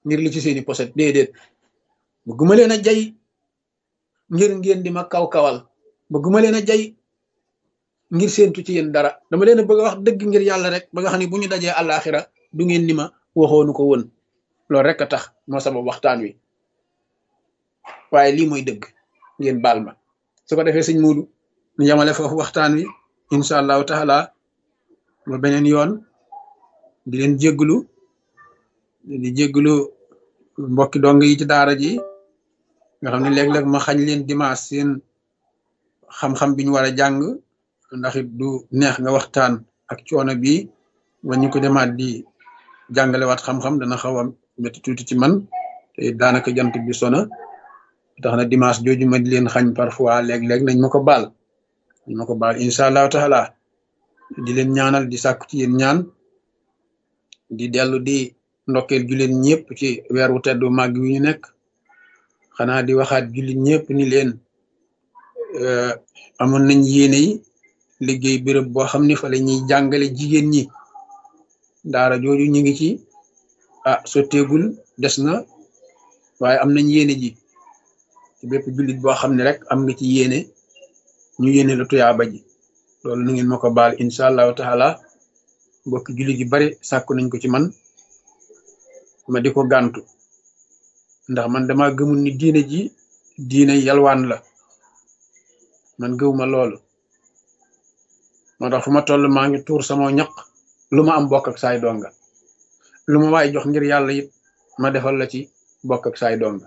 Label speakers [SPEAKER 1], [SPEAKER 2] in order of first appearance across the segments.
[SPEAKER 1] ngir li ci seeni poset déedéet bëgguma leen a jay ngir ngeen di ma kaw-kawal bëgguma leen a jay ngir séentu ci yéen dara dama leen a bëgg a wax dëgg ngir yàlla rek ba nga xam ne bu ñu dajee àllaaxira du ngeen ni ma waxoonu ko woon loolu rek a tax moo sabab waxtaan wi waaye lii mooy dëgg ngeen baal ma su ko defee sëñ Muudu ñu yamale foofu waxtaan wi incha allahu taala ba beneen yoon di leen jégglu di jégglu mbokki dong yi ci daara ji nga xam ne léeg-léeg ma xañ leen dimanche seen xam-xam bi ñu war a jàng ndax it du neex nga waxtaan ak coono bi ba ñu ko demaat di jàngalewaat xam-xam dana xaw a métti tuuti ci man te daanaka jant bi sona tax na dimanche jooju ma di leen xañ parfois léeg-léeg nañ ma ko baal nañ ma ko baal incha allahu taala di leen ñaanal di sàkku ci yéen ñaan di dellu di ndokkeel jullit ñëpp ci weer wu teddu màgg wi ñu nekk xanaa di waxaat jullit ñëpp ni leen amoon nañ yéene yi liggéey béréb boo xam ne fa la ñuy jàngale jigéen ñi daara jooju ñu ngi ci ah sotteegul des na waaye am nañ yéene ji ci bépp jullit boo xam ne rek am nga ci yéene ñu yéene la tuyaaba ji loolu nu ngeen ma ko baal incha allahu taala mbokki jullit yu bari sàkku nañ ko ci man ma di ko gàntu ndax man dama gëmul ni diine ji diine yalwaan la man gëwuma loolu moo tax fu ma toll maa ngi tuur sama ñaq lu ma am bokk ak saay donga lu ma waay jox ngir yàlla it ma defal la ci bokk ak saay donga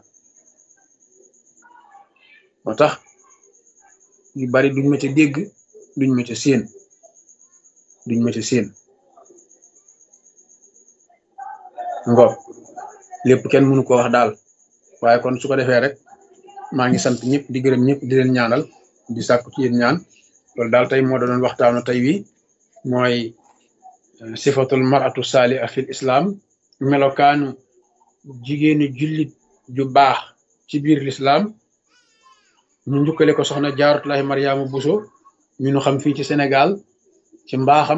[SPEAKER 1] moo tax yu bari duñ ma ca dégg duñ ma ca séen duñ ma ca séen ngo lépp kenn mënu ko wax daal waaye kon su ko defee rek maa ngi sant ñëpp di gërëm ñëpp di leen ñaanal di sàkku ci yéen ñaan loolu daal tey moo doon waxtaanu tey wi mooy sifatul maratu saaliha fil islam melokaanu jigéenu jullit ju baax ci biir l'islam ñu njukkale ko soxna jaaratullahi mariama buso ñu nu xam fii ci sénégal ci mbaaxam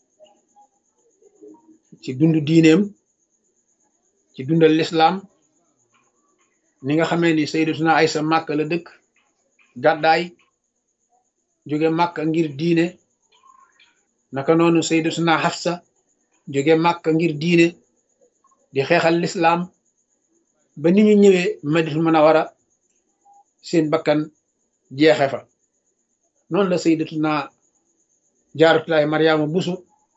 [SPEAKER 1] ci dund diineem ci dundal l'islam ni nga xamee ni sayyidatuna aysa màkk la dëkk gàddaay jóge màkk ngir diine naka noonu sayyidatuna Hafsa jóge màkk ngir diine di xeexal lislaam ba ni ñu ñëwee Madinatul Munawwara seen bakkan jeexe fa noonu la sayyidatuna Jaaratullaahi Mariama Buso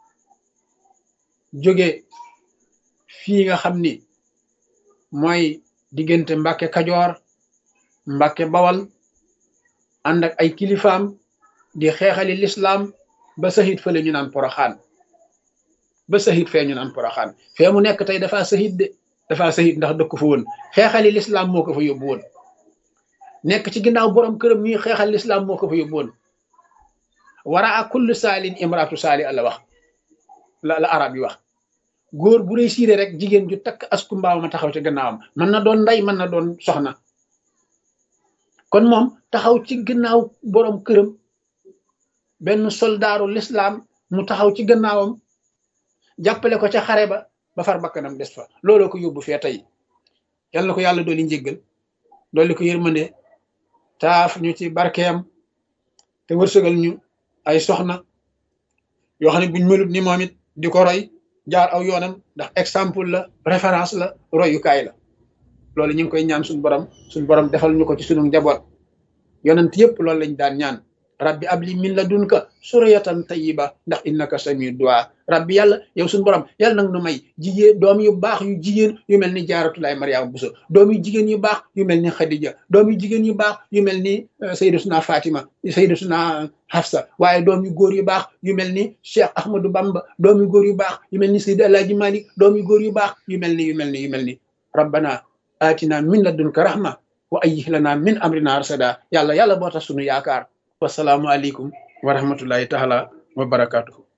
[SPEAKER 1] jóge fii nga xam ni mooy diggante Mbàkke Kajoor Mbàkke Bawal ànd ak ay kilifaam di xeexali lislaam ba sahit fële ñu naan poroxaan ba sahit fee ñu naan poroxaan fee mu nekk tey dafa sahit de dafa sahit ndax dëkk fa woon xeexali lislaam moo ko fa yóbbu woon nekk ci ginnaaw borom këram ñuy xeexal lislaam moo ko fa yóbbu woon wara a kullu saalin imraatu saali la wax la la arab yi wax góor bu réussir rek jigéen ju takk asku mbaaw ma taxaw ci gannaawam mën na doon ndey mën na doon soxna kon moom taxaw ci gannaaw borom këram benn soldaaru lislaam mu taxaw ci gannaawam jàppale ko ca xare ba ba far bakkanam des fa looloo ko yóbbu fee tey yal na ko yàlla dooli njéggal dooli ko yërmande taaf ñu ci barkeem te wërsëgal ñu ay soxna yoo xam ne buñ melut ni moom it di ko roy jaar aw yoonam ndax exemple la référence la royukaay la loolu ñu ngi koy ñaan suñu borom suñu borom defal ñu ko ci sunu njaboot yonent yëpp loolu lañ daan ñaan rabbi abli min ladunka suriyatan tayyiba ndax innaka samiu du'a rabbi yàlla yow suñu borom yàlla nag nu may jigéen doom yu baax yu jigéen yu mel ni jaaratulaay mariama buso doom yu jigéen yu baax yu mel ni xadija doom yu jigéen yu baax yu mel ni sayyidatuna fatima sayyidatuna hafsa waaye doom yu góor yu baax yu mel ni cheikh ahmadou bamba doom yu góor yu baax yu mel ni sayyid alaaji malik doom yu góor yu baax yu mel ni yu mel ni yu mel ni rabbana atina min ladunka rahma wa ayyih lana min amrina rasada yàlla yàlla boo tax sunu yaakaar wasalaamu aleykum wa rahmatullahi taala wa barakatuhu